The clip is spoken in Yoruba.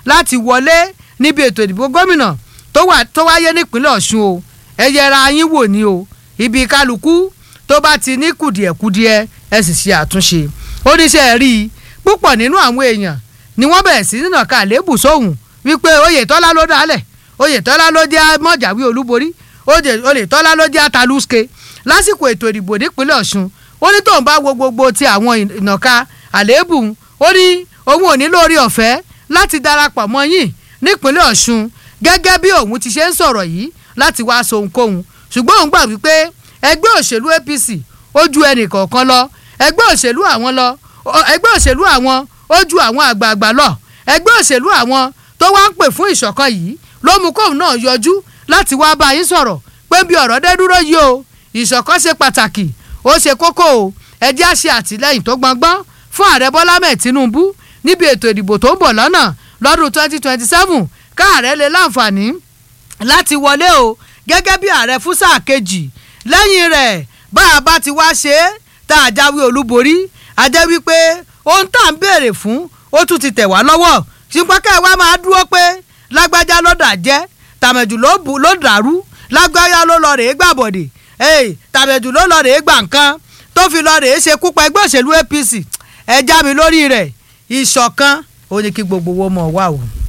láti wọlé níbi ètò ìdìbò gómìnà tó wà tó wáyé nípínlẹ̀ ọ̀ṣun o ẹ yẹra yín wò ní o ibi kálukú tó bá ti ní kùdìẹ̀kudiẹ ẹ sì ṣe àtúnṣe oníṣẹ́ rí i púpọ̀ nínú àwọn èèyàn ni wọ́n bẹ̀rẹ̀ sí nínà ká lébù sóhùn wípé oyètọ́lá ló dálẹ̀ oyètọ́lá ló jẹ́ mọ̀jáwé olúborí oyètọ́lá ló jẹ́ ataluske lásìkò ètò ìdìbò nípínlẹ̀ ọ̀ṣun ó ní tóun bá wo gbogbo ti àwọn ìnàka àléébù ó ní òun ò ní lórí ọ̀fẹ́ láti darapọ̀ mọ́ yín nípínlẹ̀ ọ̀ṣun gẹ́gẹ́ bí òun ti ṣe ń sọ̀rọ̀ yìí láti wá so ohunkóhun ṣùgbọ́n òun gbà wípé ẹgbẹ́ òṣèlú apc ó ju ẹnì kọ̀ọ̀kan lọ ẹgbẹ́ òṣèlú àwọn lọ ẹgbẹ́ òṣèlú àwọn ó ju àwọn àgbààgbà lọ ẹgbẹ́ òṣèlú àwọn tó wá ń pè fún ìṣọ̀kan yìí ló mú kóun náà yọjú láti wá bá yín sọ̀rọ̀ pé bí ọ̀rọ̀ dé dúró yìí o ìṣọ̀kan ṣe pàtàkì ó ṣe kókó o ẹ jẹ́ á ṣe àtìlẹ́yìn tó gbọngbọ́n fún ààrẹ bọ́lá mẹ́ẹ̀ tinubu níbi ètò ìdìbò tó ń bọ̀ lọ́nà lọ́dún 2027 káàrẹ́ lè láǹfààní láti wọlé o gẹ́gẹ́ bí ààrẹ fún sáà kejì lẹ́yìn rẹ̀ bá a bá ti wá ṣe é tá a jáwé olúborí a jẹ́ wípé ohun tá à ń béèrè fún ó tún ti tẹ̀ wá lọ́wọ́ ṣùgbọ́n ká ẹ wá máa dúró pé lágbájá ló dà jẹ́ tàmẹ̀jù ló dàrú lágbájá ló lọ rèé gbàbọ̀dè tàmẹ̀jù ló lọ rèé gbà nǹkan tó fi lọ rèé ṣe kúpa ẹgbẹ́ òṣèlú apc ẹ já mi lórí rẹ̀ ìṣọ̀kan ó ní kí gbogbo owó mọ̀ wá o.